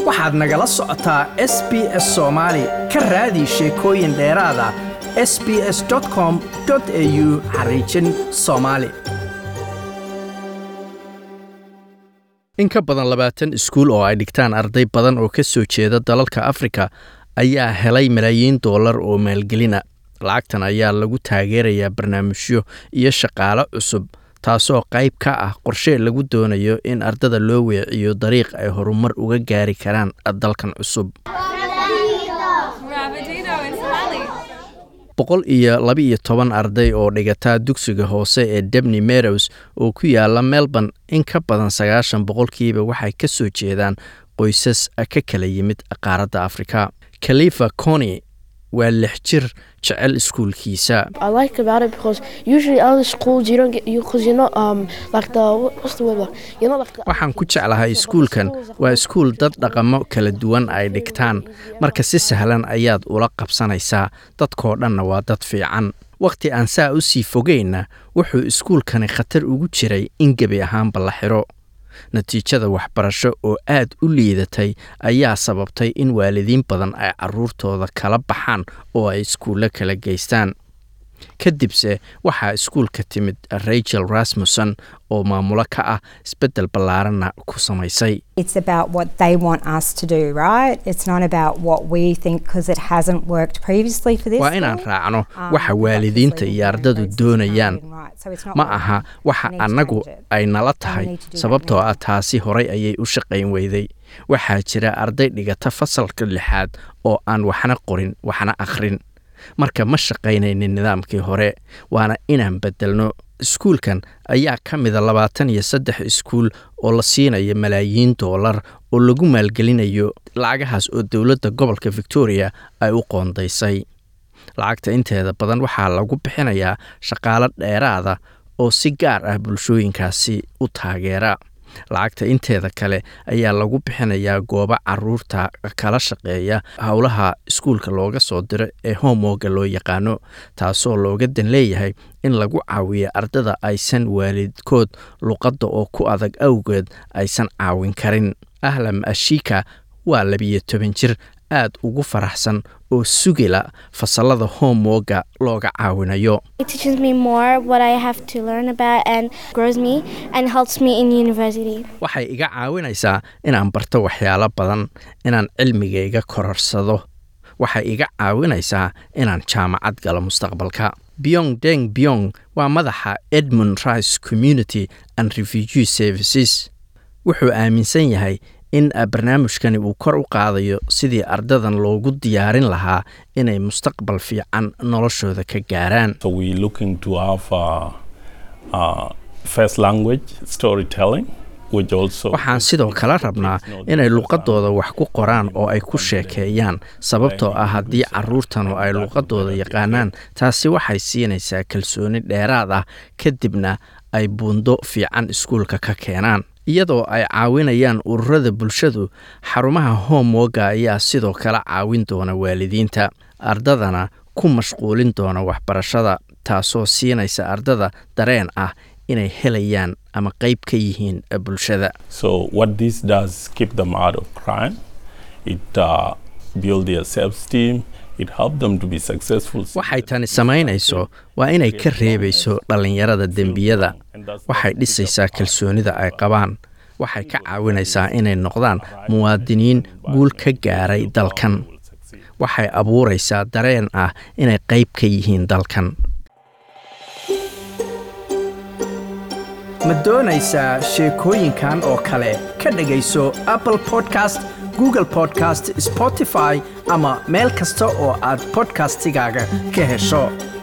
waxaad nagala socotaa s b s soomaali ka raadi sheekooyin dheeraada s b s com au xariijin soomaali in ka badan labaatan iskuul oo ay dhigtaan arday badan oo ka soo jeeda dalalka afrika ayaa helay malaayiin doolar oo maalgelina lacagtan ayaa lagu taageerayaa barnaamijyo iyo shaqaalo cusub taasoo qayb ka ah qorshe lagu doonayo in ardada loo weeciyo dariiq ay horumar uga gaari karaan dalkan cusub boqol iyo laba-iyo toban arday oo dhigataa dugsiga hoose ee debni merows oo ku yaala melbourne in ka badan sagaashan boqolkiiba waxay ka soo jeedaan qoysas ka kala yimid qaaradda afrika khalifa coni waa lix jir jecel iskuulkiisa waxaan ku jeclahay iskuulkan waa iskuul dad dhaqamo kala duwan ay dhigtaan marka si sahlan ayaad ula qabsanaysaa dadkoo dhanna waa dad fiican wakhti aan saa u sii fogeynna wuxuu iskuulkani khatar ugu jiray in gebi ahaanba la xiro natiijada waxbarasho oo aad u liidatay ayaa sababtay in waalidiin badan ay caruurtooda kala baxaan oo ay iskuullo kala geystaan kadibse waxaa iskuulka timid rachel rasmussen oo maamulo ka ah isbeddel ballaaranna ku samaysay waa inaan raacno waxa waalidiinta iyo ardadu doonayaan ma aha waxa annagu ay nala tahay sababtoo ah taasi horay ayay u shaqayn weyday waxaa jira arday dhigata fasalka lixaad oo aan waxna qorin waxna akhrin marka ma shaqaynaynin nidaamkii hore waana inaan beddelno iskuulkan ayaa ka mida labaatan iyo saddex iskuul oo la siinayo malaayiin doolar oo lagu maalgelinayo lacagahaas oo dowladda gobolka victoria ay u qoondaysay lacagta inteeda badan waxaa lagu bixinayaa shaqaalo dheeraada oo si gaar ah bulshooyinkaasi u taageera lacagta inteeda kale ayaa lagu bixinayaa goobo caruurta kala shaqeeya howlaha iskuulka looga soo diro ee homoga loo yaqaano taasoo looga dan leeyahay in lagu caawiyo ardada aysan waalidkood luqadda oo ku adag awgeed aysan caawin karin ahlam ashika waa labiyo toban jir aad ugu faraxsan oo sugila fasalada homoga looga caawinayo waxay iga caawinaysaa inaan barto waxyaalo badan inaan cilmigayga kororsado waxay iga caawinaysaa inaan jaamacad galo mustaqbalka byong deng byong waa madaxa edmund rice community and refugee services wuxuu aaminsan yahay in barnaamijkani uu kor u qaadayo sidii ardadan loogu diyaarin lahaa inay mustaqbal fiican noloshooda ka gaaraan waxaan sidoo kale rabnaa inay luqadooda wax ku qoraan oo ay ku sheekeeyaan sababtoo ah haddii caruurtanu ay luqadooda yaqaanaan taasi waxay siinaysaa kalsooni dheeraad ah kadibna ay buundo fiican iskuulka ka keenaan iyadoo ay caawinayaan ururada bulshadu xarumaha homoga ayaa sidoo kale caawin doona waalidiinta ardadana ku mashquulin doona waxbarashada taasoo siinaysa ardada dareen ah inay helayaan ama qayb ka yihiin bulshada waxay tani samaynayso waa inay ka reebayso dhallinyarada dembiyada waxay dhisaysaa kalsoonida ay qabaan waxay ka caawinaysaa inay noqdaan muwaadiniin guul ka gaaray dalkan waxay abuuraysaa dareen ah inay qayb ka yihiin dalkan ma doonaysaa sheekooyinkan oo kale ka dhegayso apple podcast google podcast spotify ama meel kasta oo aad bodkastigaaga ka hesho